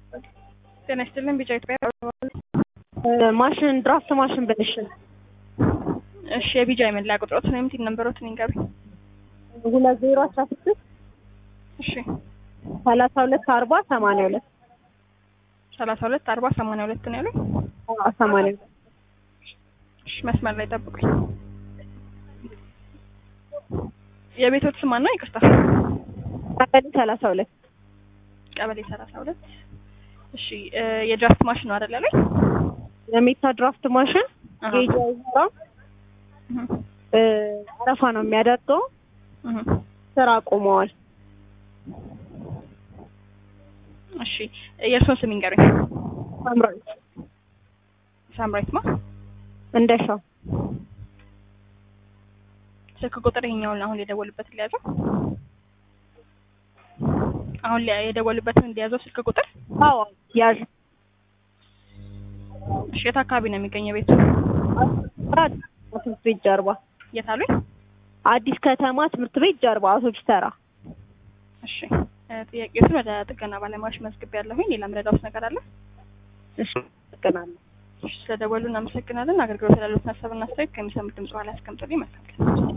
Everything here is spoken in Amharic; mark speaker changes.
Speaker 1: ጤና ይስጥልን ቢጫ ኢትዮጵያ
Speaker 2: ማሽን ድራፍት ማሽን ብልሽን
Speaker 1: እሺ የቢጃ የመለያ ቁጥሮት ነው የምትል ነንበሮትን ይንገሩ
Speaker 2: ሁለት ዜሮ አስራ ስድስት
Speaker 1: እሺ
Speaker 2: ሰላሳ ሁለት አርባ ሰማንያ ሁለት
Speaker 1: ሰላሳ ሁለት አርባ ሰማንያ ሁለት ነው ያሉኝ
Speaker 2: ሰማንያ ሁለት
Speaker 1: እሺ መስመር ላይ ጠብቁኝ የቤቶት ስም ማን ነው ይቅርታ
Speaker 2: ቀበሌ ሰላሳ ሁለት
Speaker 1: ቀበሌ ሰላሳ ሁለት እሺ እ የድራፍት ማሽን ነው አይደል ያለኝ
Speaker 2: የሜታ ድራፍት ማሽን
Speaker 1: አሃ።
Speaker 2: ጌጅ አይሰራ
Speaker 1: እህ
Speaker 2: አረፋ ነው የሚያደርገው
Speaker 1: እህ
Speaker 2: ስራ አቁመዋል
Speaker 1: እሺ የእርሶን ስም ይንገሩኝ
Speaker 2: ሳምራዊት
Speaker 1: ሳምራይት ማ
Speaker 2: እንደሻው
Speaker 1: ስልክ ቁጥር ይሄኛውን አሁን የደወሉበት ሊያዘው አሁን ሊያ- የደወሉበትን እንዲያዘው ስልክ ቁጥር
Speaker 2: አዎ ያዥ
Speaker 1: እሺ የት አካባቢ ነው የሚገኘው ቤቱ
Speaker 2: ትምህርት ቤት ጀርባ
Speaker 1: የት አሉኝ
Speaker 2: አዲስ ከተማ ትምህርት ቤት ጀርባ አውቶቡስ ተራ
Speaker 1: እሺ እ ጥያቄዎችን ወደ ጥገና ባለሙያዎች መዝግብ ያለሁኝ ሌላ ምረዳውስ ነገር አለ
Speaker 2: እሺ አመሰግናለሁ
Speaker 1: እሺ ስለደወሉ እናመሰግናለን አገልግሎት ላሉት ሀሳብና አስተያየት ከሚሰሙት ድምጽ በኋላ ያስቀምጡልኝ መልካም ቀን